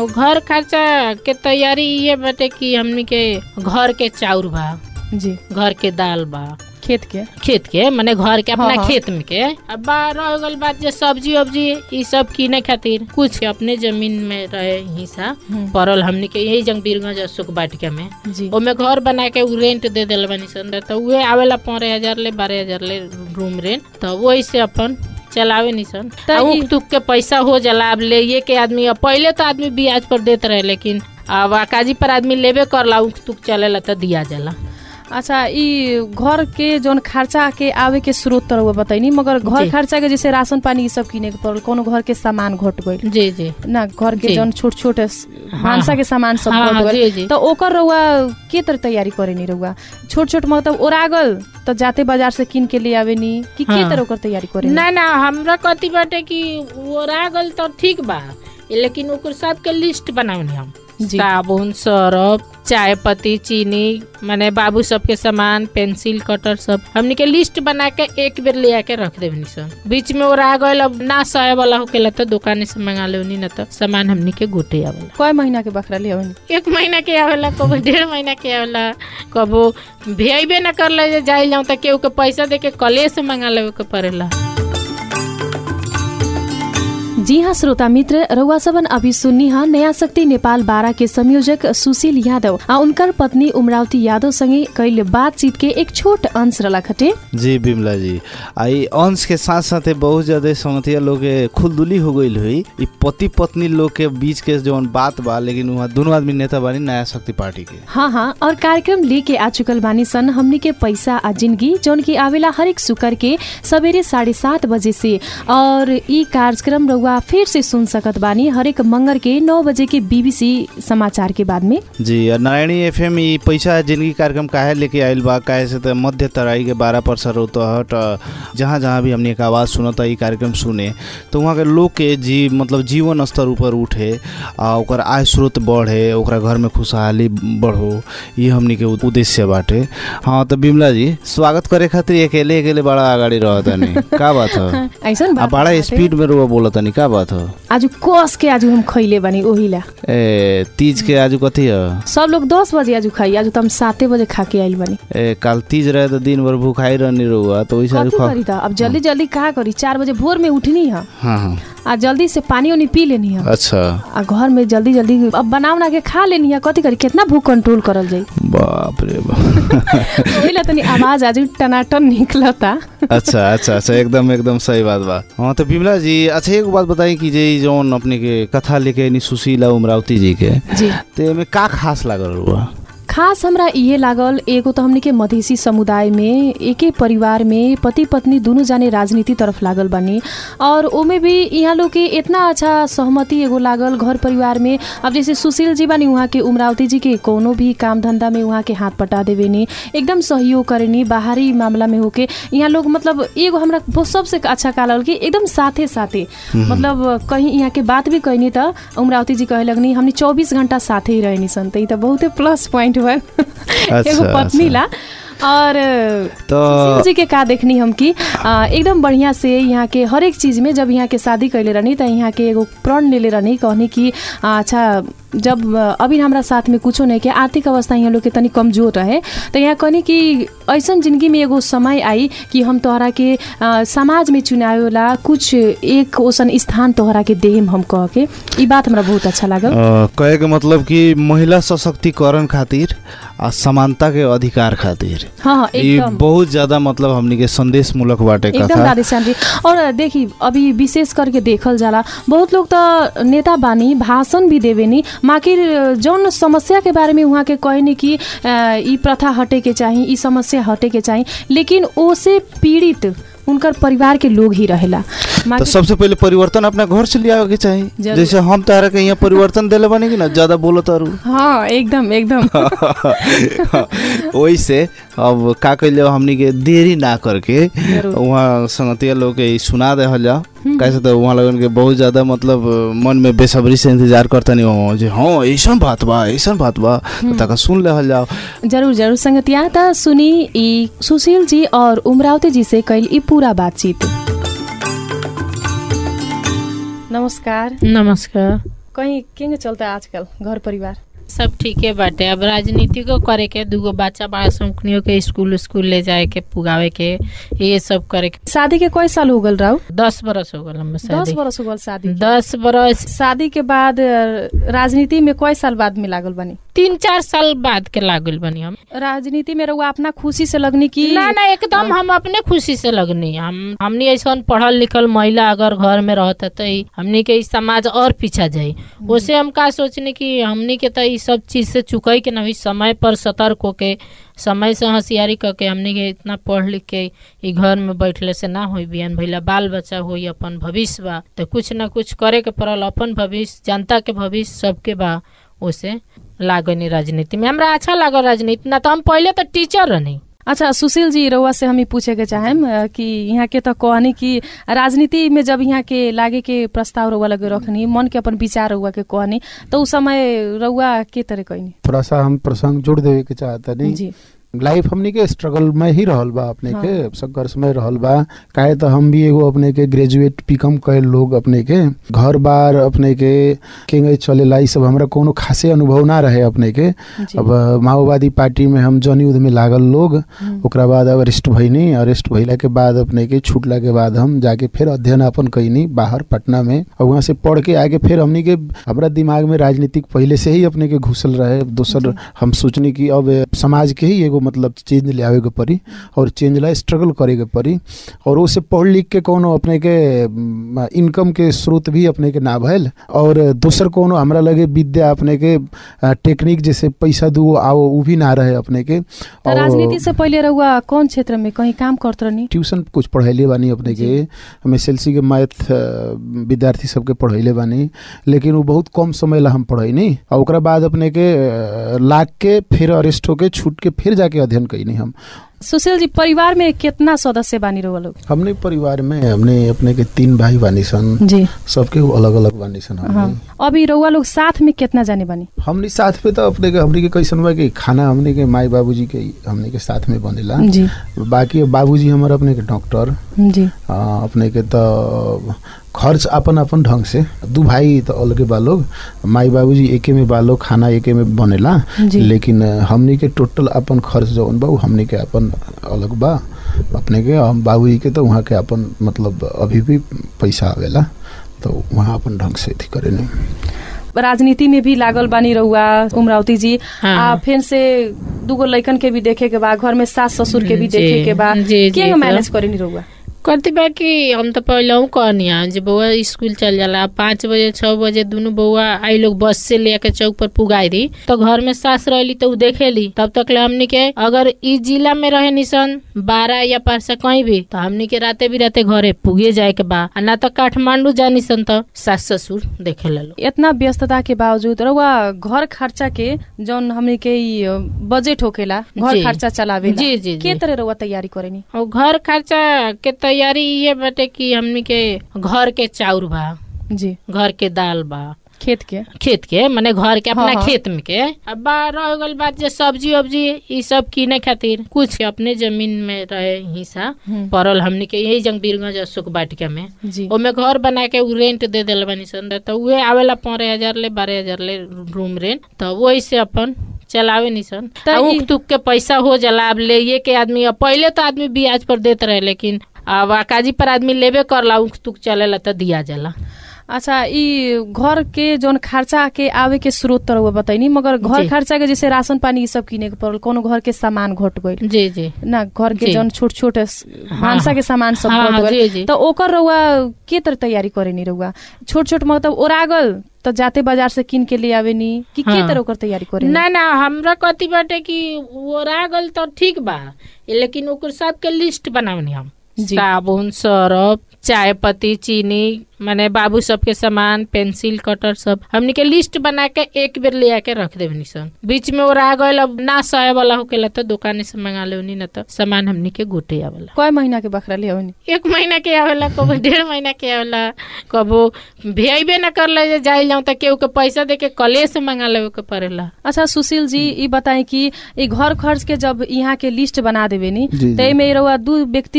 और घर खर्चा के तैयारी ये बाटे कि हमनी के घर के चाउर बा जी घर के दाल बा खेत के खेत के माने घर के अपना हाँ, हाँ। खेत में के अब बा रह गल बात जे सब्जी उब्जी ई सब किने खातिर कुछ अपने जमीन में रहे हिस्सा हम्म। पड़ल हमनी के यही जंग बीरगंज अशोक बाटिका में जी ओमे घर बना के उ रेंट दे दिल बनी सन तो उहे आवेला पंद्रह हजार ले बारह हजार ले रूम रेंट तो वही से अपन चलावे नहीं सन त आ ई- उक तुक के पैसा हो जाला अब ले ये के आदमी अब पहले तो आदमी ब्याज पर देत रहे लेकिन अब आकाजी पर आदमी लेबे करला उक तुक चलेला तो दिया जाला अच्छा ई घर के जौन खर्चा के आवे के स्रोत तर बताइनी मगर घर जी। खर्चा के जैसे राशन पानी ई सब किने के पड़ल कोनो घर के सामान घट गइल जी जी ना घर के जी। जौन छोट छोट भांसा के सामान सब हाँ, घट हाँ, गइल जी, जी। तो ओकर रउआ के तर तैयारी करे नी रउआ छोट छोट मतलब ओरागल तो जाते बाजार से किन के ले आवे नी कि के हाँ। तर ओकर तैयारी करे नी? ना ना हमरा कथी बाटे कि ओरा गल तो ठीक बा लेकिन ओकर सबके लिस्ट बनावनी हम जी। साबुन सरफ चाय पत्ती चीनी माने बाबू सबके सामान पेंसिल कटर सब हमनी के लिस्ट बना के एक बेर ले आके रख देवनी सब बीच में ओरा गल अब ना सहे वाला होकेला तो दुकाने से मंगा लेवनी ना तो सामान हमनी के गोटे आवेला कय महीना के बकरा ले आवे एक महीना के आवेला कबो डेढ़ महीना के आवेला कबो भेबे न कर ले जाए जाऊं तो केहू के पैसा दे के कले से मंगा लेवे के पड़ेला जी हाँ श्रोता मित्र रउआ सबन अभी सुन्नी हा नया शक्ति नेपाल बारा के संयोजक सुशील यादव आ उनकर पत्नी उमरावती यादव संगे कैल बातचीत के एक छोट अंश रला खटे जी बिमला जी आई अंश के साथ साथ बहुत ज्यादा समतिया लोग के खुलदुली हो गई हुई ई पति पत्नी लोग के बीच के जौन बात बा लेकिन वहाँ दोनों आदमी नेता बानी नया शक्ति पार्टी के हाँ हाँ और कार्यक्रम लेके आ चुकल बानी सन हमनी के पैसा आ जिंदगी जौन की आवेला हरेक शुक्र के सवेरे साढ़े सात बजे से और ई कार्यक्रम रउआ फिर से सुन सकत बानी हरेक मंगर के नौ बजे के बीबीसी समाचार के बाद में जी और नारायणी एफएम ई पैसा जिंदगी कार्यक्रम काहे लेके आइल बा काहे से त मध्य तराई के बारह परसर उतहट जहाँ जहाँ भी हमने एक आवाज़ सुनता ई कार्यक्रम सुने तो वहाँ के लोग के जी मतलब जीवन स्तर ऊपर उठे आ ओकर आय स्रोत बढ़े ओकरा घर में खुशहाली बढ़ो ये हमनी के उद्देश्य बाटे हाँ तो बिमला जी स्वागत करे खातिर अकेले अकेले बड़ा अगाडि रहतनी का बात ह ऐसा आ बड़ा स्पीड में रुआ बोलतनी का बात ह आज कस के आज हम खैले बानी ओहिला ए तीज के आज कथी ह सब लोग दस बजे आज खाई आज तो हम साते बजे खा के आइल बानी ए काल तीज रहे तो दिन भर भूखाई रहनी रहुआ तो वैसे आज कथी खा करी त अब जल्दी जल्दी का करी चार बजे भोर में उठनी है हाँ हाँ आ जल्दी से पानी उनी पी लेनी है अच्छा आ घर में जल्दी जल्दी अब बना उना के खा लेनी है कथी करी कितना भूख कंट्रोल करल जाई बाप रे बाप ओहिला तनी आवाज आज टनाटन निकलता अच्छा अच्छा अच्छा एकदम एकदम सही बात बा हाँ तो बिमला जी अच्छा एक बात बताई कि जे जौन अपने के कथा लेके नी सुशीला उमरावती जी के जी ते में का खास लागल हुआ खास हमरा इहे लागल एगो तो हमनी के मधेसी समुदाय में एके परिवार में पति पत्नी दुनु जाने राजनीति तरफ लागल बानी और ओमे भी यहाँ लोग के इतना अच्छा सहमति एगो लागल घर परिवार में अब जैसे सुशील जी बानी उहाँ के उमरावती जी के कोनो भी काम धंधा में उहाँ के हाथ पटा देवे नी एकदम सहयोग करेनी बाहरी मामला में होके यहाँ लोग मतलब एगो हमरा बहुत सबसे अच्छा का लागल कि एकदम साथे साथे मतलब कहीं यहाँ के बात भी कहनी त उमरावती जी कहे लगनी हमनी चौबीस घंटा साथे ही रहनी सन त ई त बहुते प्लस पॉइंट हुआ एगो पत्नी ला और तो सुशील जी के का देखनी हम कि आ, एकदम बढ़िया से यहाँ के हर एक चीज में जब यहाँ के शादी कैले रहनी त यहाँ के एगो प्रण लेले रहनी कहनी कि आ, अच्छा जब आ, अभी हमरा साथ में कुछो नहीं के आर्थिक अवस्था यहाँ लोग के तनी कमजोर रहे तो यहाँ कहनी कि ऐसन जिंदगी में एगो समय आई कि हम तोहरा के आ, समाज में चुनावे वाला कुछ एक ओसन स्थान तोहरा के देहम हम कह के ई बात हमरा बहुत अच्छा लागल अ, कहे के मतलब कि महिला सशक्तिकरण खातिर आ समानता के अधिकार खातिर हाँ हाँ ये एकदम बहुत ज्यादा मतलब हमनी के संदेश मूलक बाटे एकदम कथा राधेश्याम जी और देखी अभी विशेष करके देखल जाला बहुत लोग तो नेता बानी भाषण भी देवेनी माकिर जौन समस्या के बारे में वहाँ के कहनी कि अ, ई प्रथा हटे के चाही ई समस्या हटे के चाही लेकिन ओसे पीड़ित उनकर परिवार के लोग ही रहेला तो माकिर- सबसे पहले परिवर्तन अपना घर से ले आवे के चाहिए जरूर। जैसे हम तारा के यहाँ परिवर्तन देले बानी कि ना ज्यादा बोलो तारू हाँ एकदम एकदम वैसे अब का कैले हमनी के देरी ना करके जरूर। वहाँ संगतिया लोग के ई सुना दे जा कैसे तो वहाँ लगन के बहुत ज्यादा मतलब मन में बेसब्री से इंतजार करता नहीं हो जे हाँ ऐसा बात बा ऐसा बात बा तो तका सुन ले जाओ जरूर जरूर संगतिया त सुनी ई सुशील जी और उमरावती जी से कैल ई पूरा बातचीत नमस्कार नमस्कार कहीं केंगे चलता आजकल घर परिवार सब ठीके बाटे अब राजनीतिको करे के दूगो बच्चा बड़ा सौकनियों के स्कूल स्कूल ले जाए के पुगावे के ये सब करे के शादी के कई साल हो गल राउ दस बरस हो गल हमें दस शादी बरस हो गल शादी के। दस बरस शादी के बाद अ, राजनीति में कई साल बाद में लागल बनी तीन चार साल बाद के लागल बनी हम राजनीति में रहुआ अपना खुशी से लगनी की ना ना एकदम हम अपने खुशी से लगनी हम हमनी ऐसा पढ़ल लिखल महिला अगर घर में रहता तो ई हमनी के ई समाज और पीछा जाई उसे हम का सोचने कि हमनी के तो ई सब चीज से चुकई के नहीं समय पर सतर्क होके समय से होशियारी करके हमनी के इतना पढ़ लिख के ई घर में बैठले से ना होई बियान भैला बाल बच्चा होई अपन भविष्य बा तो कुछ ना कुछ करे के पड़ल अपन भविष्य जनता के भविष्य सबके बा उसे लागनी राजनीति में हमरा अच्छा लागल राजनीति ना तो हम पहले तो टीचर रहनी अच्छा सुशील जी रउआ से हम ई पूछे के चाहेम अ, कि यहाँ के तो कहनी कि राजनीति में जब यहाँ के लागे के प्रस्ताव रउआ लगे रखनी मन के अपन विचार रउआ के कहनी तो उस समय रउआ के तरह कहनी थोड़ा सा हम प्रसंग जोड़ देवे के चाहता नहीं जी लाइफ हमनी के स्ट्रगल में ही रहल बा अपने हाँ। के संघर्ष में रहल बा काहे तो हम भी एगो अपने के ग्रेजुएट पिकम कैल लोग अपने के घर बार अपने के केंगे चलेला ई सब हमरा कोनो खासे अनुभव ना रहे अपने के जी अब माओवादी पार्टी में हम जनयुद्ध में लागल लोग हम्म, ओकरा बाद अब अरेस्ट भइनी अरेस्ट भइला के बाद अपने के छूटला के बाद हम जाके फिर अध्ययन अपन कैनी बाहर पटना में और वहाँ से पढ़ के आगे फिर हमनी के हमरा दिमाग में राजनीतिक पहले से ही अपने के घुसल रहे दोसर जी। हम सोचनी कि अब समाज के ही एगो मतलब चेंज ले आवे के पड़ी और चेंज ला स्ट्रगल करे के पड़ी और उसे पढ़ लिख के कोनो अपने के इनकम के स्रोत भी अपने के ना भइल और दोसर कोनो हमरा लगे विद्या अपने के अ, टेक्निक जैसे पैसा दू आओ उ भी ना रहे अपने के तो राजनीति से पहले रउआ कौन क्षेत्र में कहीं काम करत रहनी ट्यूशन कुछ पढ़ैले बानी अपने के जी। हम एस एल सी के मैथ अ, विद्यार्थी सबके पढ़ैले बानी लेकिन वो बहुत कम समय ला हम पढ़ैनी और ओकरा बाद अपने के अ, लाग के फिर अरेस्ट होके छूट के फिर जाके अध्ययन कैनी हम सुशील जी परिवार में कितना सदस्य बानी रउआ लोग हमने परिवार में हमने अपने के तीन भाई बानी सन जी सबके अलग अलग बानी सन हमने हाँ अभी रउआ लोग साथ में कितना जाने बानी हमने साथ में तो अपने के हमने के कैसन बा कि खाना हमने के माई बाबूजी के हमने के साथ में बनेला जी बाकी बाबूजी हमारे अपने के डॉक्टर जी आ, अपने के तो खर्च अपन अपन ढंग से दू भाई तो अलगे बा लोग माई बाबूजी एके में बा लोग खाना एके में बनेला जी। लेकिन हमनी के टोटल अपन खर्च जौन बा उ हमनी के अपन अलग बा अपने के हम बाबूजी के तो वहाँ के अपन मतलब अभी भी पैसा आवेला तो वहाँ अपन ढंग से अथी करे नहीं राजनीति में भी लागल बानी रहुआ उमरावती जी हाँ। आ फिर से दूगो लइकन के भी देखे के बा घर में सास ससुर के भी जी, देखे के बा जी, जी, के तो। मैनेज करेनी रहुआ करती बा कि हम तो पहले कहनी है जे बउआ स्कूल चल जाला पाँच बजे छह बजे दोनों बउआ आई लोग बस से लेके चौक पर पुगाई दी तो घर में सास रहली तो उ देखेली तब तक ले हमनी के अगर ई जिला में रहे निसन बारह या पारसा कहीं भी तो हमनी के राते बिराते घरे पुगे जाए के बा आ ना तो काठमांडू जानी सन तो सास ससुर देखे ला लोग इतना व्यस्तता के बावजूद रहुआ घर खर्चा के जौन हमनी के ई अ, बजट होखेला घर जी। खर्चा चलावे जी, जी, के जी। तरह रहुआ तैयारी करेनी और घर खर्चा के तैयारी ये बाटे कि हमनी के घर के चाउर बा जी घर के दाल बा खेत के खेत के माने घर के अपना हाँ, हाँ। खेत में के अब बा- रह गल बात जे सब्जी उब्जी ई सब किने खातिर कुछ अपने जमीन में रहे हिस्सा हम्म, पड़ल हमनी के यही जंग बीरगंज अशोक बाटिका में जी ओमे घर बना के उ रेंट दे दिल बनी सन तो उहे आवेला पंद्रह हजार ले बारह हजार ले रूम रेंट तो वही से अपन चलावे निसन त आ ई- उख तुक के पैसा हो जाला अब ले ये के आदमी अब पहले तो आदमी ब्याज पर देत रहे लेकिन अब अकाजी पर आदमी लेबे करला उख तुक चलेला तो दिया जाला अच्छा ई घर के जौन खर्चा के आवे के स्रोत तरह बताइनी मगर घर जी। खर्चा के जैसे राशन पानी ई सब किने के पड़ल कोनो घर के सामान घट गइल जी जी ना घर के जी। जौन छोट छोट भांसा के सामान सब हाँ, घट हाँ, गइल जी, जी। तो ओकर रउआ के तरह तैयारी करेनी रउआ छोट छोट मतलब ओरागल तो जाते बाजार से किन के ले आवेनी कि के हाँ। तरह ओकर तैयारी करेनी ना ना हमरा कथी बाटे कि ओरा गल तो ठीक बा लेकिन ओकर सबके लिस्ट बनावनी हम जी। साबुन सरफ चाय पत्ती चीनी माने बाबू सबके सामान पेंसिल कटर सब हमनी के लिस्ट बना के एक बेर ले आके रख देवनी सन बीच में ओरा गल अब ना सहे वाला होकेला तो दुकाने से मंगा लेवनी ना तो सामान हमनी के गोटे आवेला कय महीना के बकरा ले आवेनी एक महीना के आवेला कबो डेढ़ महीना के आवेला कबो भेबे न कर ले जाए जाऊं तो केहू के पैसा दे के कले से मंगा लेवे के पड़ेला अच्छा सुशील जी ई बताई कि ई घर खर्च के जब यहाँ के लिस्ट बना देवे नी जी, तो जी। एमे रउआ दू व्यक्ति के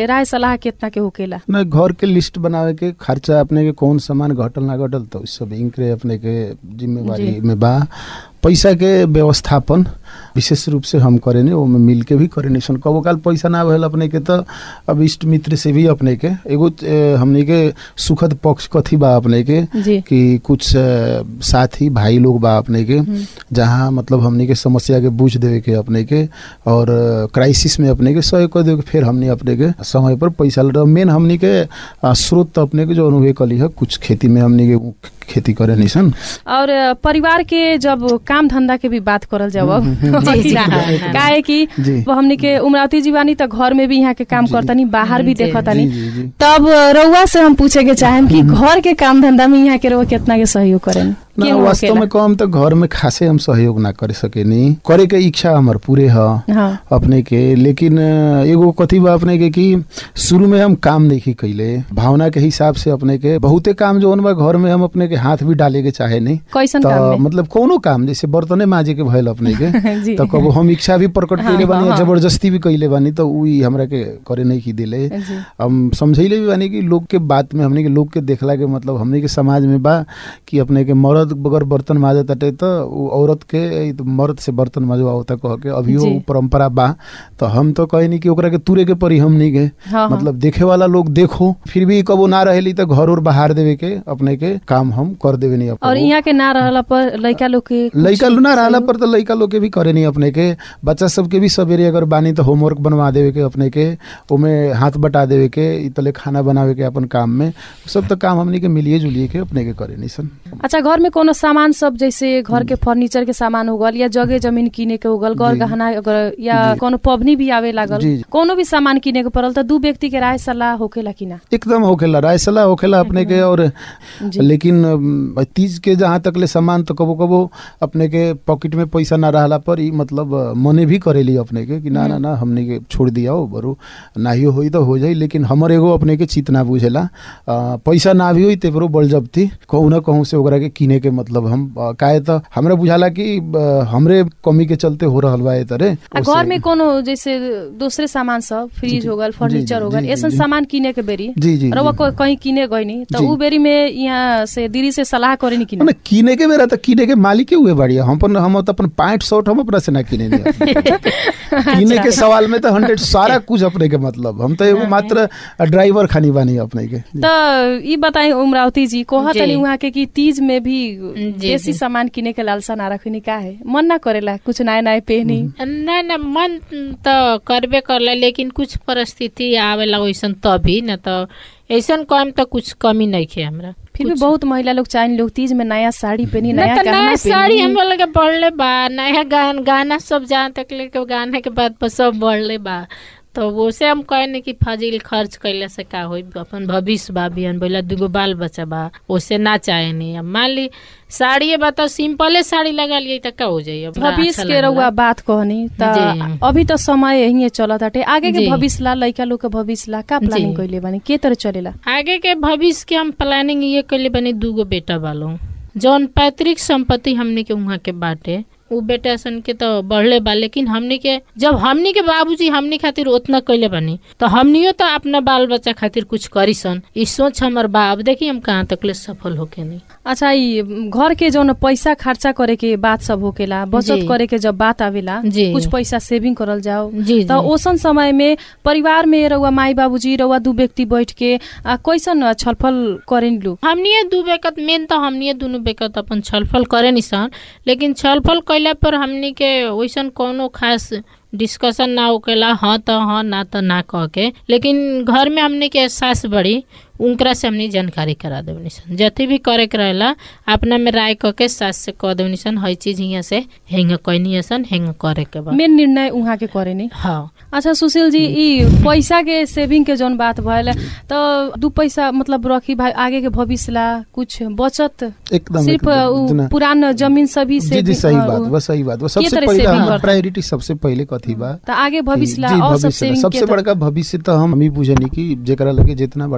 राय सलाह कितना के होकेला न घर के लिस्ट बनावे के खर्चा अपने के कौन सामान घटल ना घटल तो उ सब इनकरे अपने के जिम्मेवारी जी। में बा पैसा के व्यवस्थापन विशेष रूप से हम करेनी ओमे मिल के भी करेनी सन कबो काल पैसा ना भइल अपने के तो अब इष्ट मित्र से भी अपने के एगो ए, हमनी के सुखद पक्ष कथी बा अपने के जी कि कुछ अ, साथी भाई लोग बा अपने के जहाँ मतलब हमनी के समस्या के बूझ देवे के अपने के और क्राइसिस में अपने के सहयोग कर देवे के फिर हमनी अपने के समय पर पैसा ल मेन हमनी के अ, स्रोत त अपने के जो अनुभव कली है कुछ खेती में हमनी के खेती करे निसन और अ, परिवार के जब काम धंधा के भी बात करल जाओ अब जी, जी, ना, हाँ, काहे कि जी वो हमनी के उमरावती जीवानी त घर में भी यहाँ के काम जी। करतनी बाहर भी जी, देखतनी जी जी जी तब रउआ से हम पूछे के चाहेम कि घर के काम धंधा में यहाँ के रउआ कितना के सहयोग करेन ना के वास्तव होकेला? में कम तो घर में खासे हम सहयोग ना कर सकेनी करे के इच्छा हमर पूरे ह हाँ अपने के लेकिन अ, एगो कथी बा अपने के कि शुरू में हम काम नहीं कैले भावना के हिसाब से अपने के बहुते काम जो बा घर में हम अपने के हाथ भी डाले के चाहे नहीं कैसन तो काम में मतलब कोनो काम जैसे बर्तने माजे के भइल अपने के जी तो कबो हम इच्छा भी प्रकट हाँ, कैले बानी हाँ, या जबरदस्ती भी कैले बानी तो उ हमरा के करे नहीं की दिले जी हम समझैले भी बानी कि लोग के बात में हमने के लोग के देखला के मतलब हमने के समाज में बा कि अपने के मर्द अगर बर्तन माजे तटे तो उ औरत के ई तो मर्द से बर्तन माजवा होता कह के अभियो जी। उ परंपरा बा तो हम तो कहे नहीं कि ओकरा के तुरे के परी हम नहीं गए हाँ, हाँ। मतलब देखे वाला लोग देखो फिर भी कबो ना रहेली तो घर और बाहर देवे के अपने के काम हम कर देवे नहीं और अपने यहाँ के ना रहला पर लड़का लोग के कुछ लइका ना रहला सहयोग- पर तो लइका लोग के भी करे नहीं अपने के बच्चा सबके भी सवेरे अगर बानी तो होमवर्क बनवा देवे के अपने के ओमे हाथ बटा देवे के इ तले खाना बनावे के अपन काम में उ सब तो काम हमनी के मिलिए जुलिए के अपने के करे नहीं सन अच्छा घर में कोनो सामान सब जैसे घर के फर्नीचर के सामान हो गल या जगह जमीन किने के हो गल गौर जी। गहना अगर या जी। कोनो पबनी भी आवे लागल जी, जी। कोनो भी सामान किने के पड़ल त दू व्यक्ति के राय सलाह होखेला कि ना एकदम होखेला राय सलाह होखेला अपने के और जी। लेकिन अम, तीज के जहाँ तक ले सामान तो कबो कबो अपने के पॉकेट में पैसा ना रहला पर ई मतलब अ, मने भी करेली अपने के कि ना ना ना हमने के छोड़ दिया हो बरू नाहियो होई तो हो जाई लेकिन हमर एगो अपने के चित ना बुझेला अ, पैसा ना भी होई ते बरू बल जब्ती कहूँ ना कहूँ से ओकरा के किने के मतलब हम अ, काहे तो हमरा बुझाला कि अ, हमरे कमी के चलते हो रहल बा ए तरे आ ओसे- घर में कोनो जैसे दूसरे सामान सब फ्रिज हो गल फर्नीचर हो गल जी, जी, ऐसन जी। सामान किने के बेरी जी जी रउआ जी। को- कहीं किने गइनी त जी। उ बेरी में यहाँ से दीदी से सलाह करे कि ना किने के बेरा तो किने के मालिक हुए बढ़िया हम अपन हम तो अपन पैंट शर्ट हम अपना से ना किने नहीं अपने। किने के सवाल में तो हंड्रेड सारा कुछ अपने के मतलब हम तो एगो मात्र ड्राइवर खानी बानी अपने के त ई बताई उमरावती जी कोहा जी। तनी उहाँ के कि तीज में भी जी, देसी जी। सामान किने के लालसा ना रखनी का है मन ना करेला कुछ नया नया पहनी ना ना मन तो करबे करला लेकिन कुछ परिस्थिति आवेला वैसन तभी न तो ऐसन कम तो कुछ कमी नहीं खे हमरा फिर भी कुछ- बहुत महिला लोग चाहे लोग तीज में नया साड़ी पहनी ना नया तो गहना नया साड़ी हम पहनी लोग के बढ़ले बा नया गान गाना सब जहाँ तक लेके गाना के बाद पर सब बढ़ले बा तो वो से हम कहने कि फाजिल खर्च कैले से का होई अपन भविष्य बा बिहान बोला दूगो बाल बच्चा बा ओसे ना चाहे नहीं अब मान ली साड़ी बा तो सिंपले साड़ी लगा लिए तो का हो जाई अब ना भविष्य अच्छा के लगला। रउआ बात कहनी त जी। अभी त समय यही चलत हटे आगे के जी। भविष्य ला लइका लोग के भविष्य ला का प्लानिंग जी। कइले बानी के तरह चलेला आगे के भविष्य के हम प्लानिंग ये कैले बनी दूगो बेटा बालो जौन पैतृक संपत्ति हमने के वहाँ के बाटे उ बेटा सन के तो बढ़ले बा लेकिन हमनी के जब हमनी के बाबूजी हमनी खातिर उतना कैले बनी तो हमनियो तो अपना बाल बच्चा खातिर कुछ करी सन ई सोच हमर बा अब देखी हम कहाँ तक ले सफल होके नहीं अच्छा ई घर के जौन पैसा खर्चा करे के बात सब होकेला बचत जी। करे के जब बात आवेला जी। कुछ पैसा सेविंग करल जाओ जी त ओसन समय में परिवार में रउआ माई बाबूजी रउआ दू व्यक्ति बैठ के आ, कैसन छलफल करेन लू हमनिए दू बेकत मेन तो हमनिए दुनू बेकत अपन छलफल करे निसन लेकिन छलफल कैला पर हमनी के वैसन कोनो खास डिस्कशन ना होकेला हाँ तो हाँ ना तो ना कह के लेकिन घर में हमने के एहसास बड़ी उनकरा से हमने जानकारी करा देवनी सन जति भी करे के रहेला अपना में राय कह के सास से कह देवनी सन हई चीज हियाँ से हेंग कहनी सन हेंग करे के बा मेन निर्णय उहाँ के करे नहीं हाँ अच्छा सुशील जी ई पैसा के सेविंग के जौन बात भयल तो दू पैसा मतलब रखी भाई आगे के भविष्य ला कुछ बचत एकदम सिर्फ एकदम, उ जना- पुरान जमीन सभी जी से जी सही बात बा सही बात बा सबसे तरह पहले saving हाँ, करते? प्रायोरिटी सबसे पहले कथी बा त आगे भविष्य ला जी, और सब भविष्य ला। सेविंग सबसे के त- बड़का भविष्य तो हम ही बुझनी कि जेकरा लगे जितना बड़का शिक्षा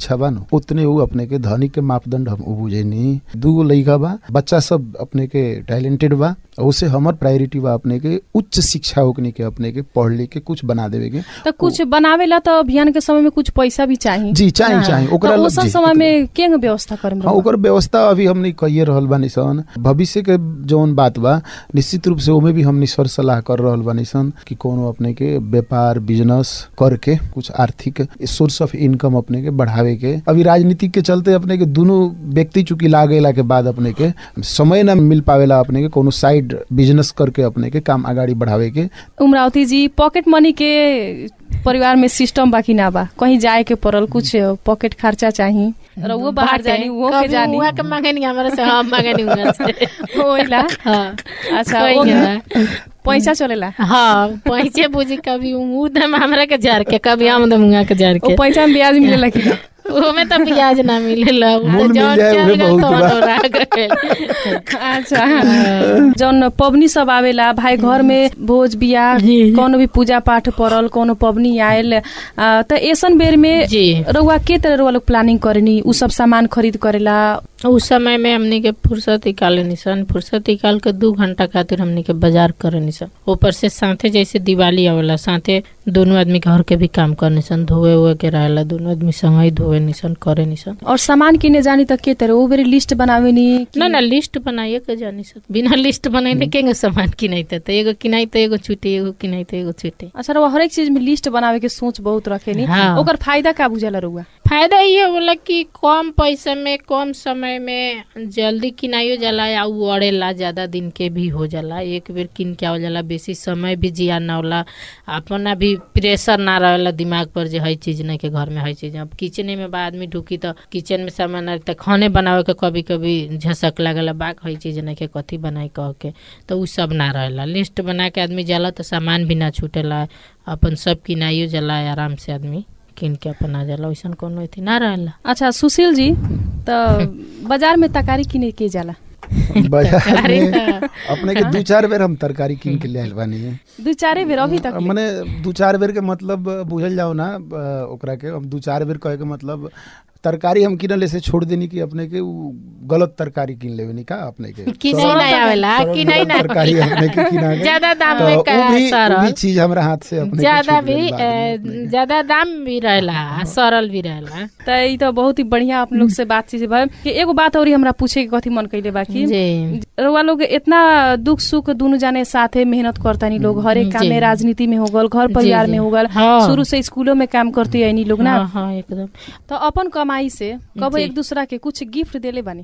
शिक्षा बा न उतने ऊ अपने के धनी के मापदंड हम ऊ बुझेनी दूगो लइका बा बच्चा सब अपने के टैलेंटेड बा उसे हमर प्रायोरिटी बा अपने के उच्च शिक्षा ओकनी के अपने के पढ़ लिख के कुछ बना देवे के तो कुछ बनावेला तो अभियान के समय में कुछ पैसा भी चाहिए जी चाही चाही ओकरा तो लग ओसन जी, समय में केंग व्यवस्था करम हाँ ओकर व्यवस्था अभी हमनी कहिए रहल बानी सन भविष्य के जौन बात बा निश्चित रूप से ओमे भी हमनी सर सलाह कर रहल बानी सन कि कोनो अपने के व्यापार बिजनेस करके कुछ आर्थिक सोर्स ऑफ इनकम अपने के बढ़ावे के अभी राजनीति के चलते अपने के दोनों व्यक्ति चूंकि लागेला के बाद अपने के समय न मिल पावेला अपने के कोनो साइड बिजनेस करके अपने के काम आगाड़ी बढ़ावे के उमरावती जी पॉकेट मनी के परिवार में सिस्टम बाकी ना बा कहीं जाए के पड़ल कुछ पॉकेट खर्चा चाहिए और वो बाहर बाटे। जानी वो के कभी जानी उहाँ के मांगे नहीं हमारे से हम मांगे नहीं उहाँ से होइला हाँ अच्छा कोई वो नहीं। पैसा चलेला हाँ पैसे बुझी कभी ऊ दम हमरा के जार के कभी हम दम उहाँ के जार वो के पैसा में ब्याज मिलेला कि ना ओमे तो ब्याज ना मिलेला ऊ मूल तो मिल जौन जाए चल उहे गइल बहुत तौन बा। ओरा गइल। अच्छा जौन पबनी सब आवेला भाई घर में भोज बियाह जी, जी। कोनो भी पूजा पाठ पड़ल कोनो पबनी आयल आ, त ऐसन बेर में जी रउआ के तरह रउआ लोग प्लानिंग करेनी उ सब सामान खरीद करेला उस समय में हमनी के फुर्सत निकाले निसन फुर्सत निकाल के दू घंटा खातिर हमनी के बाजार करे निसन ऊपर से साथे जैसे दिवाली आवेला साथे दोनों आदमी घर के भी काम करे निसन धोए उए के रहेला दोनों आदमी संग ही धोए निसन करे निसन और सामान किने जानी त के तरह उ बेरी लिस्ट बनावेनी कि- ना ना लिस्ट बनाइए के जानी सब बिना लिस्ट बनाइले केंगे सामान किनाइते त एगो किनाइ त एगो छुटे एगो किनाइ त एगो छुटे अच्छा रउआ हरेक चीज में लिस्ट बनावे के सोच बहुत रखेनी हाँ। ओकर फायदा का बुझाला रउआ फायदा ये होला कि कम पैसा में कम समय में जल्दी किनाइयो जाला या उ अड़ेला ज्यादा दिन के भी हो जाला एक बेर किन के आवल जाला बेसी समय भी जिया ना होला अपना भी प्रेशर ना रहेला दिमाग पर जे हई चीज नहीं के घर में हई चीज अब किचने में बा आदमी ढुकी तो किचन में सामान रही त खाने बनावे के कभी कभी झसक लागला बाक हई चीज नहीं के कथी बनाई कह के तो उ सब ना रहेला लिस्ट बना के आदमी जाला तो सामान भी ना छूटेला अपन सब किनाइयो जाला आराम से आदमी किन के अपन आ जाला वैसन कोनो अथी ना रहेला अच्छा सुशील जी त बाजार में तरकारी किने के जाला बाजार तरकारी में त- अपने के दू चार बेर हम तरकारी कीन के ले आइल बानी दू चारे बेर अभी तक ले। मने दू चार बेर के मतलब बुझल जाओ ना अ, ओकरा के हम दू चार बेर कहे के मतलब तरकारी हम किनले से छोड़ देनी कि अपने के उ गलत तरकारी किन लेवे नी का अपने के किनाई सरल- ना आवेला सरल किनाई ना तरकारी अपने के किना के ज्यादा दाम तो में उ का भी उ भी सरल चीज हमरा हाथ से अपने के ज्यादा छूट भी गइल बाद में अपने अ, के। ज्यादा दाम भी रहेला आ सरल भी रहेला त ई त बहुत ही बढ़िया आप लोग से बातचीत भयो कि एगो बात और हमरा पूछे के कथी मन कैले बाकी जी रउआ लोग इतना दुख सुख दुनु जाने साथे मेहनत करतानी लोग हरेक काम जी। में राजनीति में हो गल घर जी, परिवार जी। में हो गल हाँ। शुरू से स्कूलों में काम करती आइनी लोग ना हाँ हाँ एकदम तो अपन कमाई से कब जी। एक दूसरा के कुछ गिफ्ट देले बानी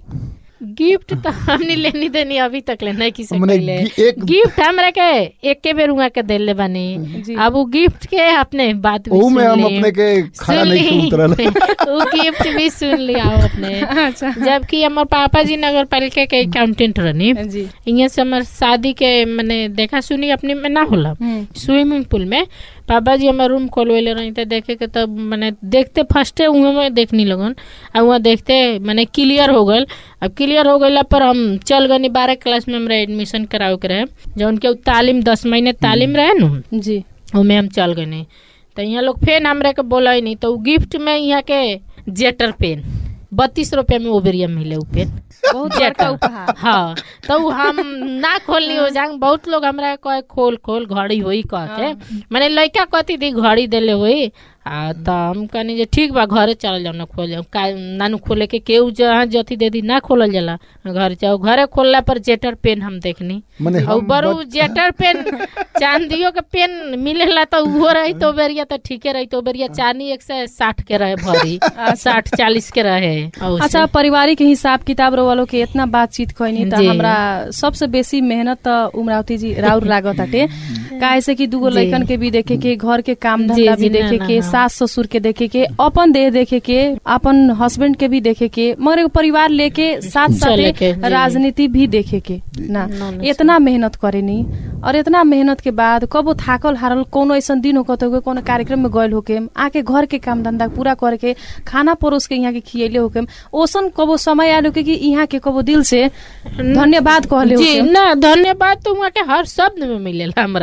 गिफ्ट तो हमने लेनी देनी अभी तक ले नहीं किसी मने ले गि- एक- गिफ्ट हमरा के एक के बेर उहाँ के देले बानी जी। अब वो गिफ्ट के अपने बात भी ओहू में सुन हम ली। अपने के खड़ा सुन नहीं ली। उतरल वो गिफ्ट भी सुन लिया अपने अच्छा जबकि हमार पापा जी नगर पालिका के अकाउंटेंट रहनी जी यहाँ से हमार शादी के मैंने देखा सुनी अपने में ना होला हम्म। स्विमिंग पूल में पापा जी हमार रूम खोलवेले रही तो देखे के तब मैंने देखते फर्स्टे उहे में देखनी लगन आ वहाँ देखते मैंने क्लियर हो गल अब क्लियर हो गइला पर हम चल गनी बारह क्लास में हमरा एडमिशन करावे के रहे जौन के उ तालीम दस महीने तालीम रहे नु जी ओमे हम चल गए तो यहाँ लोग फेन हमरा के बोला नहीं तो उ गिफ्ट में यहाँ के जेटर पेन बत्तीस रुपया में ओबेरिया मिले उ पेन बहुत बड़का उपहार हाँ तो उ हम ना खोलनी हो जांग बहुत लोग हमरा कहे खोल खोल घड़ी होई कह के माने लड़का कथी दी घड़ी देले होई आ त हम कहनी जे ठीक बा घरे चल जाओ ना खोल जाओ का नानू खोले के केहू जहाँ जथी दे दी ना खोलल जाला घर जाओ घरे खोलला पर जेटर पेन हम देखनी मने और हम बरू बच- जेटर पेन चांदियो के पेन मिलेला तो उहो रही तो बेरिया तो ठीके रही तो बेरिया चांदी एक से साठ के रहे भरी साठ चालीस के रहे और से- अच्छा पारिवारिक हिसाब किताब वालों के इतना बातचीत खैनी त जी। हमरा सबसे बेसी मेहनत त उमरावती जी राउर लागत आटे काहे से कि दूगो जी। लइकन के भी देखे के घर के काम जी, धंधा भी जी, ना, देखे ना, के हाँ। सास ससुर के देखे के अपन देह देखे के अपन हस्बैंड के भी देखे के मगर एगो परिवार लेके साथ चले के, साथे जी। राजनीति भी देखे के ना ना, ना, इतना मेहनत करेनी और इतना मेहनत के बाद कबो थाकल हारल कोनो ऐसा दिन हो कतो कोनो कार्यक्रम में गयल होके आके घर के काम धंधा पूरा करके खाना परोस के यहाँ के खियले होके ओसन कबो समय आलो के कि यहाँ के कबो दिल से धन्यवाद कहले जी होके ना धन्यवाद तो वहाँ के हर शब्द में मिलेला हमरा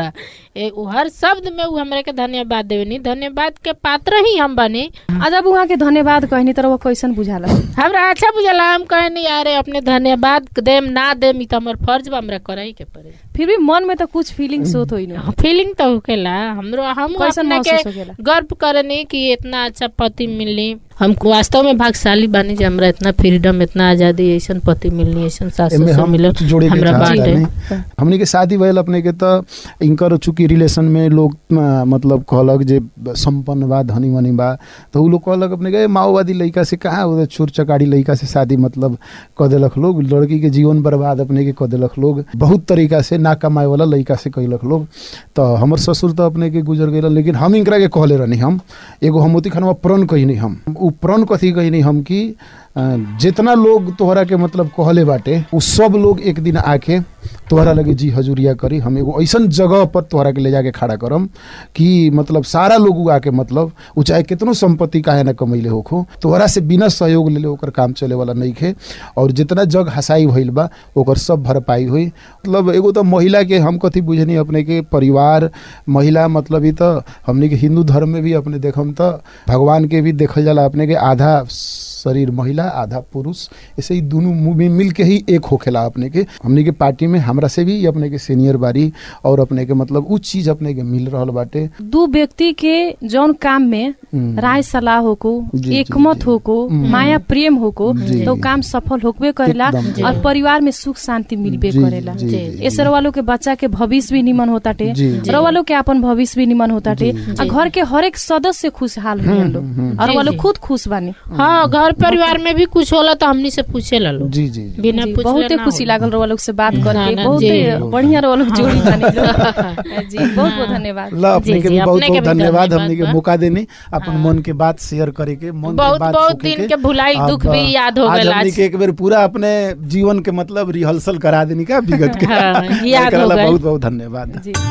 ए, उ हर शब्द में उ हमरा के धन्यवाद देवेनी धन्यवाद के पात्र ही हम बनी आ जब उहाँ के धन्यवाद कहनी तर वो कैसन बुझाला हमरा अच्छा बुझला हम कहनी यारे अपने धन्यवाद देम ना देम ई त हमर फर्ज बा हमरा करही के पड़े फिर भी मन में तो कुछ फीलिंग्स होत होई न फीलिंग तो होकेला हमरो हम कैसन अपने महसूस के होकेला? गर्व करनी कि इतना अच्छा पति मिलनी हम वास्तव में भाग्यशाली बानी जे हमरा इतना फ्रीडम इतना आजादी ऐसन पति मिलनी ऐसन सास एमे ससुर हम मिलल कुछ जोड़े के हमरा चाहता बाटे नहीं हमनी के शादी भइल अपने के त इनकर चूंकि रिलेशन में लोग अ, मतलब कहलक जे संपन्न बा धनी मनी बा तो उ लोग कहलक अपने के "ए, माओवादी लड़का से कहाँ उधर चोर चकारी लड़का से शादी मतलब क देलक लोग लड़की के जीवन बर्बाद अपने के क देलक लोग बहुत तरीका से ना कमाए वाला लड़का से कैलक लोग तो हमर ससुर तो अपने के गुजर गए लेकिन हम इनकरा के कहले रहनी हम एगो हमोती खानवा प्रण कहनी हम उ प्रण कथी कहनी हम कि अ, जितना लोग तोहरा के मतलब कहले बाटे उ सब लोग एक दिन आके तोहरा लगे जी हजूरिया करी हम एगो ऐसन जगह पर तोहरा के ले जाके खड़ा करम कि मतलब सारा लोग उ आके मतलब उ चाहे कितनो संपत्ति काहे ना कमैले होखो तोहरा से बिना सहयोग लेले ओकर काम चले वाला नहीं खे और जितना जग हसाई भइल बा ओकर सब भरपाई हुई मतलब एगो तो महिला के हम कथी बुझनी अपने के परिवार महिला मतलब ई तो हमनी के हिंदू धर्म में भी अपने देखम तो भगवान के भी देखल जाला अपने के आधा शरीर महिला आधा पुरुष ऐसे ही दोनों मूवी मिल के ही एक होखेला अपने के हमने के पार्टी में हमरा से भी अपने के सीनियर बारी और अपने के मतलब उ चीज अपने के मिल रहल बाटे दू व्यक्ति के जौन काम में हम्म। राय सलाह होको जी, जी, एकमत जी। होको हम्म। माया प्रेम होको जी। तो काम सफल होकबे करेला एकदम, जी। और परिवार में सुख शांति मिलबे जी, करेला जी, जी, जी। ऐसे वालों के बच्चा के भविष्य भी निमन होताटे जी, जी। रवालों के अपन भविष्य भी निमन होताटे जी, और घर के हर एक सदस्य खुशहाल हुए लोग हम्म, और जी, वो लोग जी। खुद खुश बानी हाँ घर परिवार में भी कुछ होला तो हमनी से पूछे ला लोग जी जी जी। बिना जी, पूछले बहुते ना खुशी होला। लागल रवा लोग से बात ना, करके ना, बहुते जी। बढ़िया रवा लोग जोड़ी बानी लोग। जी बहुत बहुत धन्यवाद ला अपने जी, के जी, भी बहुत अपने के बहुत भी धन्यवाद धन्यवाद हमने के बा। मौका देनी अपन मन के बात शेयर करे के मन के बहुत बात बहुत फूके दिन के भुलाइल अब, दुख भी याद हो आज गइल हमने आज के एक बेर पूरा अपने जीवन के मतलब रिहर्सल करा देनी का विगत के हाँ, याद एकरा हो ला गइल। बहुत बहुत धन्यवाद जी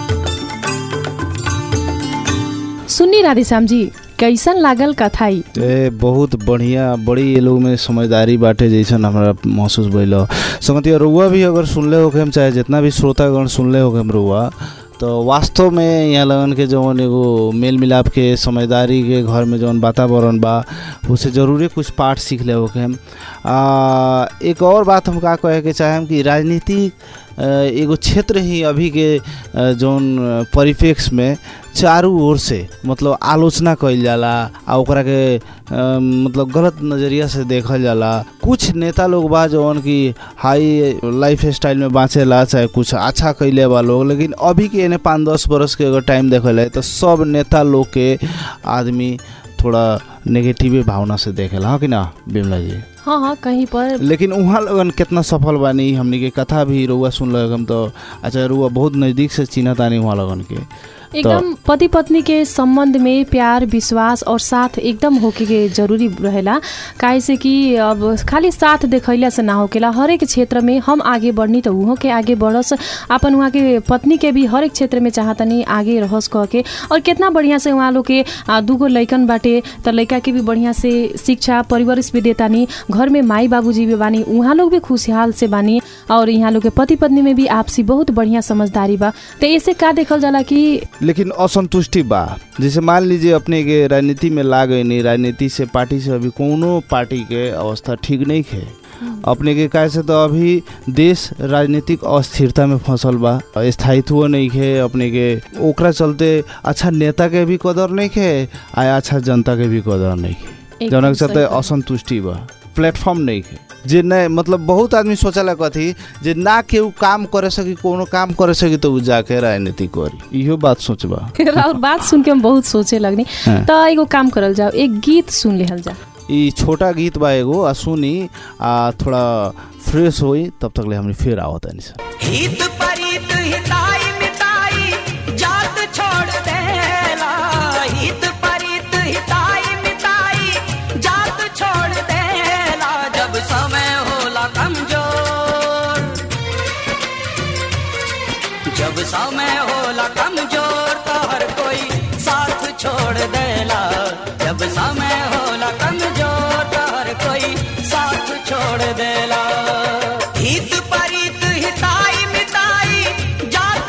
सुन्नी राधेश्याम जी कैसन लागल कथाई ए बहुत बढ़िया बड़ी ये लोग में समझदारी बाटे जैसन हमरा महसूस भइल संगति रुआ भी अगर सुनले होके हम चाहे जितना भी श्रोतागण सुनले होके हम रुआ तो वास्तव में यहाँ लगन के जौन एगो मेल मिलाप के समझदारी के घर में जौन वातावरण बा उसे जरूरे कुछ पाठ सीख ले होके हम आ, एक और बात हम का कहे के चाहेम कि राजनीति अ, एगो क्षेत्र ही अभी के अ, जौन परिप्रेक्ष्य में चारू ओर से मतलब आलोचना कइल जाला आ ओकरा के अ, मतलब गलत नज़रिया से देखल जाला कुछ नेता लोग बा जौन की हाई लाइफ स्टाइल में बाँचेला चाहे कुछ अच्छा कैले बा लोग लेकिन अभी के एने पाँच दस बरस के अगर टाइम देखल है तो सब नेता लोग के आदमी थोड़ा नेगेटिव भावना से देखेला हाँ कि ना बिमला जी हाँ हाँ कहीं पर लेकिन उहाँ लगन कितना सफल बानी हमनी के कथा भी रुआ सुन हम तो अच्छा रुआ बहुत नज़दीक से चिन्हत आनी उहाँ लगन के एकदम पति पत्नी के संबंध में प्यार विश्वास और साथ एकदम होके के जरूरी रहेला काहे से कि अब खाली साथ देखैला से ना होकेला हर एक क्षेत्र में हम आगे बढ़नी तो उहो के आगे बढ़स अपन वहाँ के पत्नी के भी हर एक क्षेत्र में चाहतनी आगे रहस कह के और कितना बढ़िया से उहाँ लोग के आ, दूगो लैकन बाटे तो लैका के भी बढ़िया से शिक्षा परिवरिश भी देतानी घर में माई बाबूजी भी बानी उहाँ लोग भी खुशहाल से बानी और यहाँ लोग के पति पत्नी में भी आपसी बहुत बढ़िया समझदारी बा तो ऐसे का देखल जाला कि लेकिन असंतुष्टि बा जैसे मान लीजिए अपने के राजनीति में ला गए नहीं राजनीति से पार्टी से अभी कोनो पार्टी के अवस्था ठीक नहीं है अपने के कहे से तो अभी देश राजनीतिक अस्थिरता में फंसल बा स्थायित्व नहीं है अपने के ओकरा चलते अच्छा नेता के भी कदर नहीं है आ अच्छा जनता के भी कदर नहीं है एकदम जौन के सही चलते बात। असंतुष्टि बा प्लेटफॉर्म नहीं है जे नहीं मतलब बहुत आदमी सोचला कथी जे ना केहू काम करे सकी कोनो काम करे सकी तो उ जाके राजनीति करी इहो बात सोचबा और बात सुन के हम बहुत सोचे लगनी हाँ। तो एगो काम करल जाओ एक गीत सुन लेहल जा ई छोटा गीत बा एगो आ सुनी आ थोड़ा फ्रेश होई तब तक ले हमने फिर आवत तनी सर हित परित हिताई मिताई जात छोड़ देला हित परित हिताई मिताई जात छोड़ देला जब समय होला कमजोर जब समय होला कमजोर तो हर कोई साथ छोड़ देला जब समय होला कमजोर तो हर कोई साथ छोड़ देला हित परित हिताई मिताई जात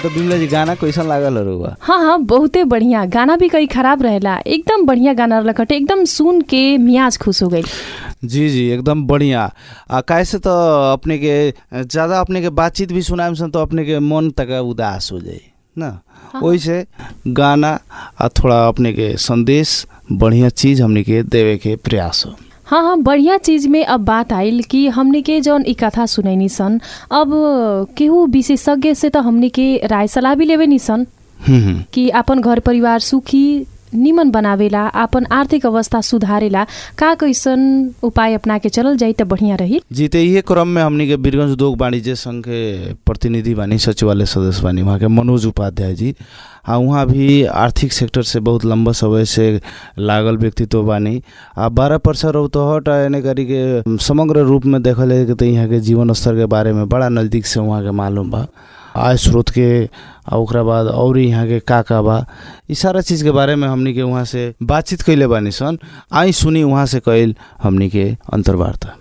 तो बिमला जी गाना कैसन लागल रहुआ हाँ हाँ बहुते बढ़िया गाना भी कई खराब रहेला एकदम बढ़िया गाना रहलक हटे एकदम सुन के मियाज खुश हो गई जी जी एकदम बढ़िया आ कैसे तो अपने के ज़्यादा अपने के बातचीत भी सुनाए सन तो अपने के मन तक उदास हो जाए ना वैसे गाना आ थोड़ा अपने के संदेश बढ़िया चीज़ हमने के देवे के प्रयास हो हाँ हाँ बढ़िया चीज में अब बात आइल कि हमने के जौन ई कथा सुनैनी सन अब केहू विशेषज्ञ से तो हमने के राय सलाह भी लेवे नी सन हम्म, हम्म। कि अपन घर परिवार सुखी निमन बनावेला अपन आर्थिक अवस्था सुधारेला का कैसन उपाय अपना के चलल जाई त बढ़िया रही जी तो इहे क्रम में हमनी के बीरगंज उद्योग वाणिज्य संघ के प्रतिनिधि बानी सचिवालय सदस्य बानी वहाँ के मनोज उपाध्याय जी आ वहाँ भी आर्थिक सेक्टर से बहुत लंबा समय से लागल व्यक्तित्व बानी आ बारह परसेंट रौतहट आ एने करी के समग्र रूप में देखल जाए के तो यहाँ के जीवन स्तर के बारे में बड़ा नज़दीक से वहाँ के मालूम बा आय स्रोत के आ ओकरा बाद और यहाँ के का का बा ई सारा चीज़ के बारे में हमनी के वहाँ से बातचीत कैले बानी सन आई सुनी वहाँ से कैल हमनी के अंतर्वार्ता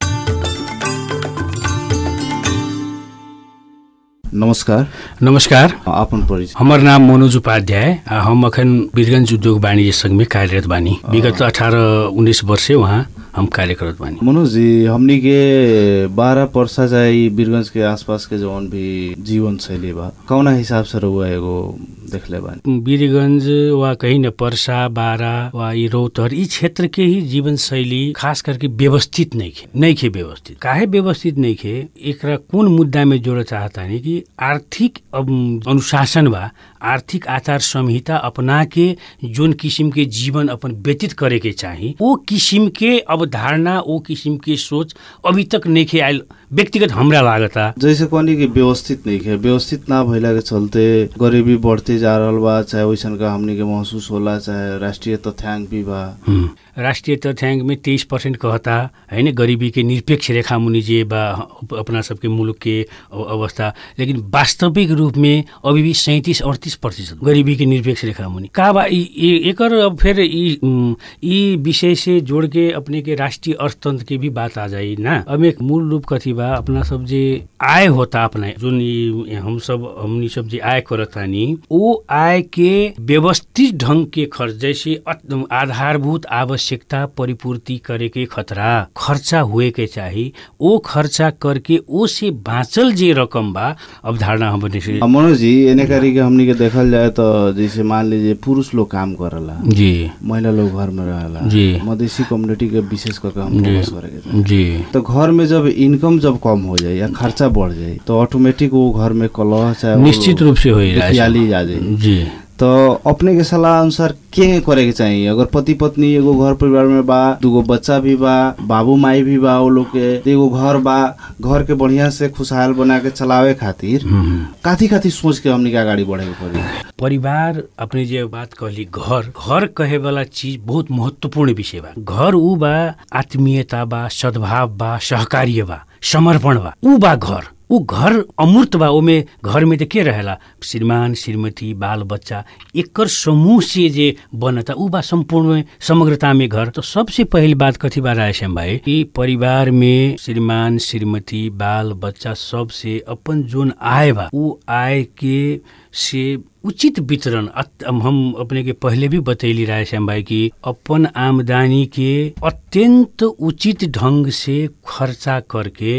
नमस्कार नमस्कार आपन परिचय हमर नाम मनोज उपाध्याय आ हम अखन वीरगंज उद्योग वाणिज्य संघ में कार्यरत बानी विगत अठारह उन्नीस वर्ष से वहाँ हम कार्य करत बानी मनोज जी हमनी के बारह परसा चाहे बीरगंज के आसपास के जौन भी जीवन शैली बा कौना हिसाब से रहुआ एगो देखले बानी वीरगंज वा कहीं न पर्सा बारा वा ई रौतहर ई क्षेत्र के ही जीवन शैली खास करके व्यवस्थित नहीं खे नहीं खे व्यवस्थित काहे व्यवस्थित नहीं खे एकरा कौन मुद्दा में जोड़ चाहता नहीं कि आर्थिक अम, अनुशासन बा आर्थिक आचार संहिता अपना के जोन किसिम के जीवन अपन व्यतीत करे के चाही ओ किसिम के अवधारणा ओ किसिम के सोच अभी तक नहीं खे आयल व्यक्तिगत हमरा लागता जैसे कहनी कि व्यवस्थित नहीं है व्यवस्थित ना भइला के चलते गरीबी बढ़ते जा रहल बा चाहे वैसन का हमनी के महसूस होला चाहे राष्ट्रीय तथ्यांक भी बा हुँ। राष्ट्रिय तथ्याङ्क में तेइस पर्सेन्ट कहता होइन गरिबी के निरपेक्ष रेखा मुनि जे बा अपना सबके मुलुक के अव- अवस्था लेकिन वास्तविक रूप में अभी भी सैंतीस अड़तीस प्रतिशत गरिबी के निरपेक्ष रेखा मुनि का बा ई- ई- एकर अब फिर ई उम, ई विषय से जोड़ के अपने के राष्ट्रीय अर्थतंत्र के भी बात आ जाई ना अब एक मूल रूप कथी बा अपना सब जे आय होता अपना जुन ई हम सब हमनी सब जे आय करतानी ओ आय के व्यवस्थित ढंग के खर्च जैसे अत- आधारभूत आवश्यकता परिपूर्ति करे के खतरा खर्चा हुए के चाही ओ खर्चा करके ओ से बाँचल जे रकम बा अवधारणा हमने से अब मनोज जी एने करी के हमनी के देखल जाए तो जैसे मान लीजिए पुरुष लोग काम करला जी महिला लोग घर में रहेला जी। मधेसी कम्युनिटी के विशेष करके हम जी। फोकस करे के चाही। जी तो घर में जब इनकम जब कम हो जाए या खर्चा बढ़ जाए तो ऑटोमेटिक वो घर में कलह चाहे वो निश्चित रूप से हो दुखियाली आ जाए जी तो अपने के सलाह अनुसार के करे के चाहिए अगर पति पत्नी एगो घर परिवार में बा दूगो बच्चा भी बा बाबू माई भी बा वो लोग के तो एगो घर बा घर के बढ़िया से खुशहाल बना के चलावे खातिर हम्म। काथी काथी सोच के हमनी के अगाडि बढ़े के पड़ी परिवार अपने जे बात कहली घर घर कहे वाला चीज बहुत महत्वपूर्ण विषय बा घर ऊ बा आत्मीयता बा सद्भाव बा सहकार्य बा समर्पण बा ऊ बा घर ऊ घर अमूर्त बा ओमे घर में त के रहेला श्रीमान श्रीमती बाल बच्चा एकर समूह से जे बनता ऊ बा संपूर्ण समग्रता में घर तो सबसे पहली बात कथी बा रायश्याम भाई कि परिवार में श्रीमान श्रीमती बाल बच्चा सब से अपन जोन आय बा ऊ आय के से उचित वितरण अत- हम अपने के पहले भी बतैली रहे श्याम भाई कि अपन आमदनी के अत्यंत उचित ढंग से खर्चा करके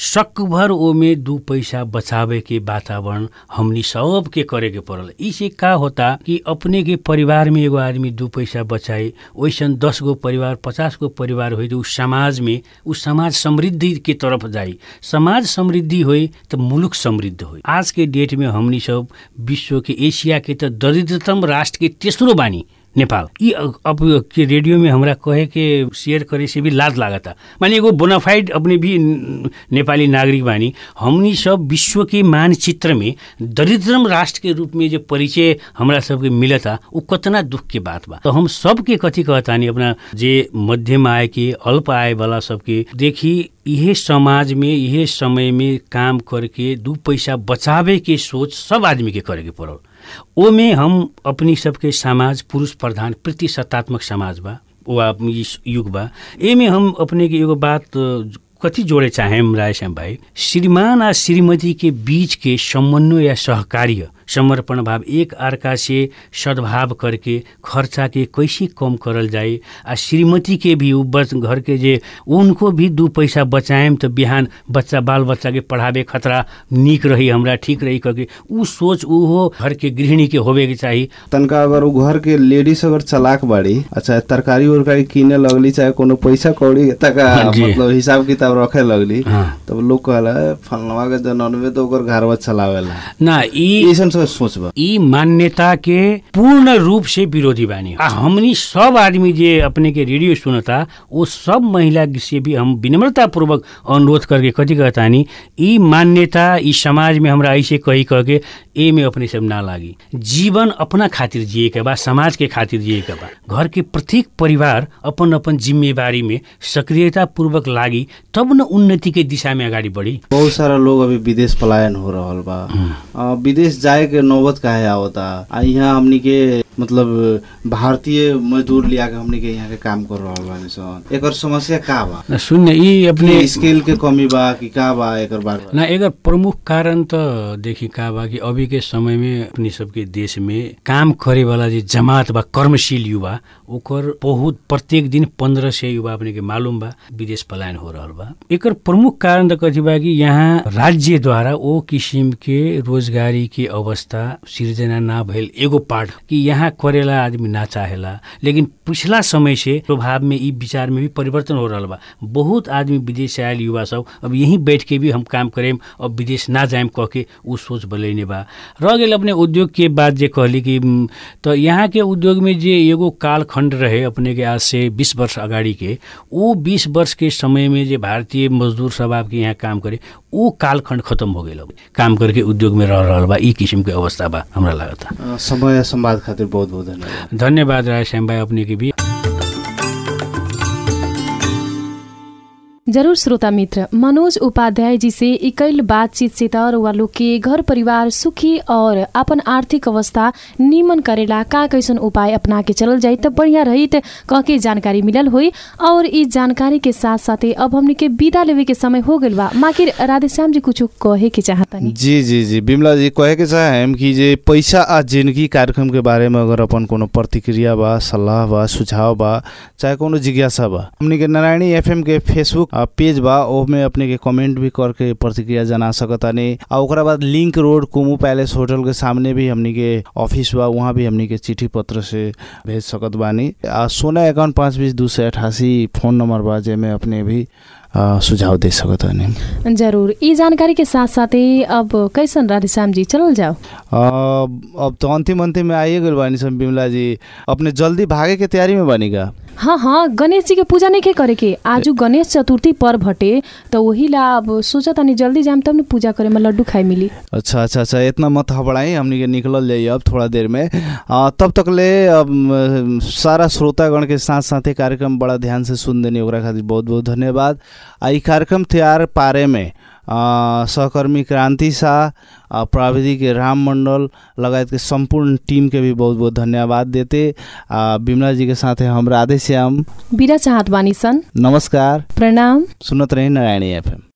सकभर ओमे दू पैसा बचावे के वातावरण हमनी सब के करे के पड़ल इसे का होता कि अपने के परिवार में एगो आदमी दू पैसा बचाई वैसन दस गो परिवार पचास गो परिवार होइ तो उ समाज में उ समाज समृद्धि के तरफ जाई समाज समृद्धि होइ त मुलुक समृद्ध होइ आज के डेट में हमनी सब विश्व के एशिया के त दरिद्रतम राष्ट्र के तेस्रो बानी नेपाल यी अ- अब के रेडियो में हमरा कहे के शेयर करे से भी लाज लागता माने एगो बोनाफाइड अपने भी न- नेपाली नागरिक बानी हमनी सब विश्व के मानचित्र में दरिद्रम राष्ट्र के रूप में जो परिचय हमरा सबके मिलता उ कतना दुख के बात बा तो हम सबके कथी कहतानी अपना जे मध्यम आय के अल्प आय वाला सबके देखी इहे समाज में इहे समय में काम करके दू पैसा बचावे के सोच सब आदमी के करे के पड़ल ओमे हम अपनी सबके समाज पुरुष प्रधान प्रतिशतात्मक समाज बा वा ई युग बा एमे हम अपने के एगो बात अ, कथी जोड़े चाहे रायश्याम भाई श्रीमान आ श्रीमती के बीच के समन्वय या सहकार्य समर्पण भाव एक अर्का से सद्भाव करके खर्चा के कैसे कम करल जाए आ श्रीमती के भी उ बच घर के जे उनको भी दू पैसा बचाएम तो बिहान बच्चा बाल बच्चा के पढ़ावे खतरा नीक रही हमरा ठीक रही करके उ सोच उहो घर के गृहिणी के होवे के चाही तनका अगर उ घर के लेडीज अगर चलाक बाड़ी अच्छा तरकारी उरकारी किने लगली चाहे कोनो पैसा कौड़ी तका हाँ जी। मतलब हिसाब किताब रखे लगली हाँ। तब लोग कहला फलनवा के जननवे तो ओकर घरवा चलावेला ना ई ऐसन सब सोच बा ई मान्यता के पूर्ण रूप से विरोधी बानी आ हमनी सब आदमी जे अपने के रेडियो सुनता वो सब महिला से भी हम विनम्रता पूर्वक अनुरोध करके कथी कहतानी ई मान्यता ई समाज में हमरा ऐसे कही कह के ए में अपने सब ना लागी जीवन अपना खातिर जिए के बा समाज के खातिर जिए के बा घर के प्रत्येक परिवार अपन अपन जिम्मेवारी में सक्रियता पूर्वक लागी तब न उन्नति के दिशा में अगाडि बढ़ी बहुत सारा लोग अभी विदेश पलायन हो रहल बा आ, विदेश जाए के नौबत काहे आवता आ यहाँ हमनी के मतलब भारतीय मजदूर लिया के हमनी के यहाँ के काम कर रहल बानी सन एकर समस्या का बा सुन्ने ई अपने स्किल के कमी बा कि का बा एकर बारे में ना एकर प्रमुख कारण त देखि का बा कि अभी के समय में अपनी सबके देश में काम करे वाला जे जमात बा कर्मशील युवा ओकर बहुत प्रत्येक दिन पंद्रह सय युवा अपने के मालूम बा विदेश पलायन हो रहल बा एकर प्रमुख कारण त कथी बा कि यहाँ राज्य द्वारा ओ किसिम के रोजगारी के अवस्था सिर्जना ना भइल एगो पार्ट कि यहाँ करेला आदमी ना चाहेला लेकिन पिछला समय से प्रभाव में ई विचार में भी परिवर्तन हो रहल बा बहुत आदमी विदेश से आयल युवा सब अब यहीं बैठ के भी हम काम करेम अब विदेश ना जाएम कह के उ सोच बलैने बा रह गेल अपने उद्योग के बात जे कहली कि उम, त यहाँ के उद्योग में जे एगो कालखण्ड रहे अपने के आज से बीस वर्ष अगाडि के वो बीस वर्ष के समय में जे भारतीय मजदूर सब आपके यहाँ काम करे वो कालखण्ड खत्म हो गेल अब काम करके उद्योग में रह रहल बा ई किसिम के अवस्था बा हमरा लागता अ, समय संवाद खातिर बहुत बहुत धन्यवाद धन्यवाद राय श्याम भाई अपने के भी जरूर श्रोता मित्र मनोज उपाध्याय जी से इकैल बातचीत से तर वा लोग के घर परिवार सुखी और अपन आर्थिक अवस्था निमन करेला का कैसन उपाय अपना के चलल जाई त बढ़िया रही त कह के जानकारी मिलल होई और ई जानकारी के साथ साथे अब हमनी के विदा लेवे के समय हो गइल बा माकिर राधेश्याम जी कुछ कहे के चाहतनी जी जी जी बिमला जी कहे के चाहेम कि जे पैसा आ जिंदगी कार्यक्रम के बारे में अगर अपन कोनो प्रतिक्रिया बा सलाह बा सुझाव बा चाहे कोनो जिज्ञासा बा हमनी के नारायणी एफएम के फेसबुक आ, पेज बा ओमे अपने के कमेंट भी करके प्रतिक्रिया जना सकतानी आ ओकरा बाद link road Kumu palace hotel के सामने भी हमनी के ऑफिस बा वहाँ भी हमनी के चिट्ठी पत्र से भेज सकत बानी आ सोना एकाउंट पाँच बीस दू सौ अठासी फोन नंबर बा जेमे अपने भी आ, सुझाव दे सकतानी जरूर ई जानकारी के साथ साथे अब कैसन राधेश्याम जी चलल जाओ अब अब तो अंतिम अंतिम में आइए गइल बानी सब बिमला जी अपने जल्दी भागे के तैयारी में बानी का हाँ हाँ गणेश जी के पूजा नहीं के करे के आजू गणेश चतुर्थी पर्व हटे तो वही ला अब सोचा तनी जल्दी जाम तब न पूजा करे में लड्डू खाए मिली अच्छा अच्छा अच्छा इतना मत हबड़ाई हमनी के निकलल जाइए अब थोड़ा देर में आ, तब तक ले अब म, सारा श्रोतागण के साथ साथ कार्यक्रम बड़ा ध्यान से सुन देनी ओकरा खातिर बहुत बहुत धन्यवाद आ ई कार्यक्रम तैयार पारे में आ, सहकर्मी क्रांति शाह आ, प्राविधिक राम मंडल लगायत के संपूर्ण टीम के भी बहुत बहुत धन्यवाद देते आ, बिमला जी के साथ हम राधे श्याम बिरा चाहत बानी सन नमस्कार प्रणाम सुनत रही नारायणी एफएम